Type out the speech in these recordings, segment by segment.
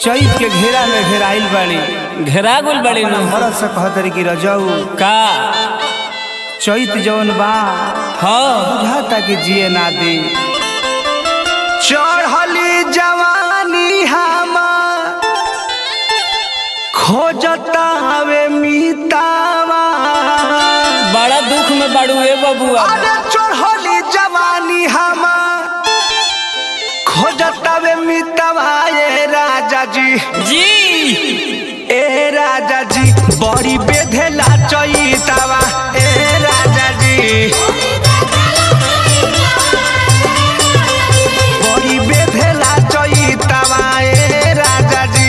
चैत के घेरा में घेराइल बाड़ी घेरा गुल बड़ी नु मरद से कहतरी कि रजऊ का चैत जौन बा हाँ बुझाता कि जिए ना दी चढ़ली जवानी हमार खोजता हवे मीतावा बड़ा दुख में बड़ू ए बबुआ अरे चढ़ली जवानी हमार खोजता वे मीतावा ए राजा जी जी ए राजा जी बड़ी बेधेला चैतावा ए राजा जी बड़ी बेधेला चैतावा ए राजा जी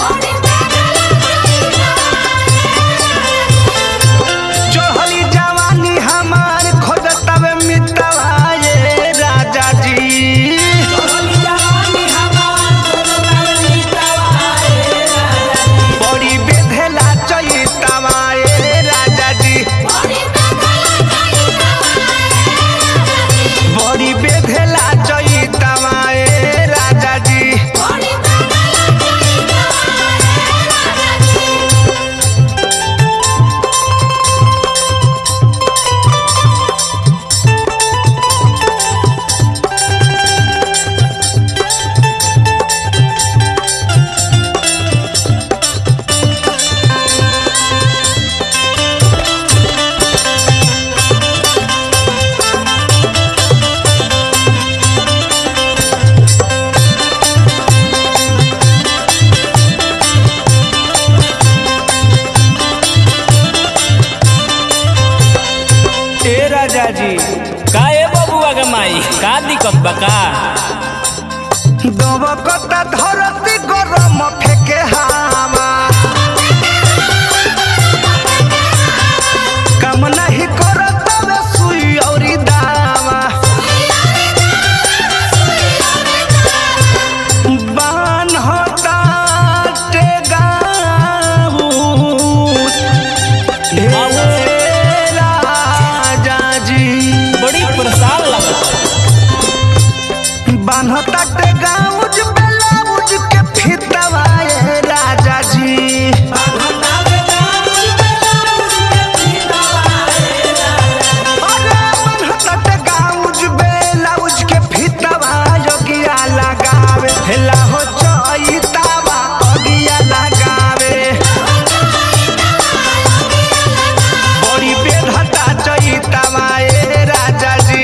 चढ़ली जवानी हमार खोजतवे मितवा ए राजा जी बड़ी बेधेला चैतावा ए राजा जी बड़ी बेधेला चैतावा ए राजा जी ए राजा जी का ए बबुआ के माई का दिक्कत बा का दबकता धरती गरम फेके हावा काम नहीं करत बे सुई औरी दावा बान होता टेगाऊ ए राजा जी बड़ी परेशान लगता बान्हता के गाउज ब्लाउज के फितवा ए राजा जी अरे बान्हता के गाउज ब्लाउज के फितवा योगिया लगावे हेला हो चैतावा अगिया लगावे बड़ी बेधता चैतावा ए राजा जी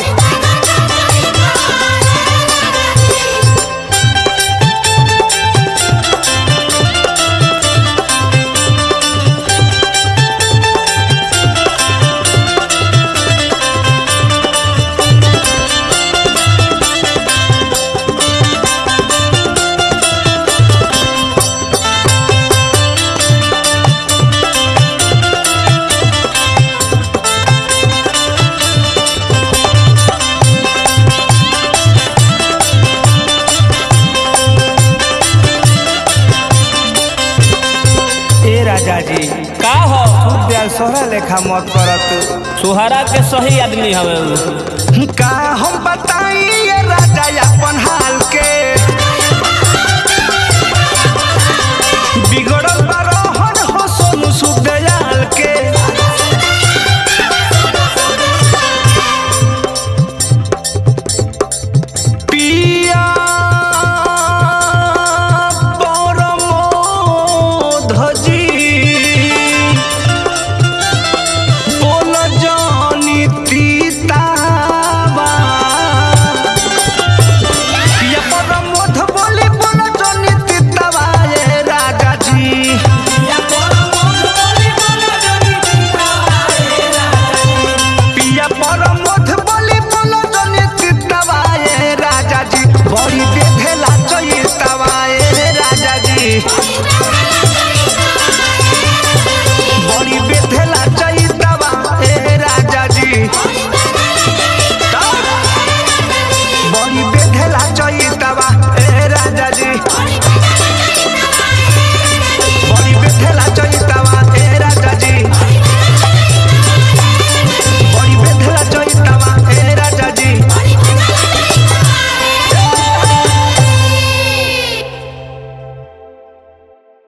ए राजा जी का हो प्यार सोहरा लेखा मत करत सुहारा के सही आदमी हवे उ। का हम बताई ये राजा अपन हाल के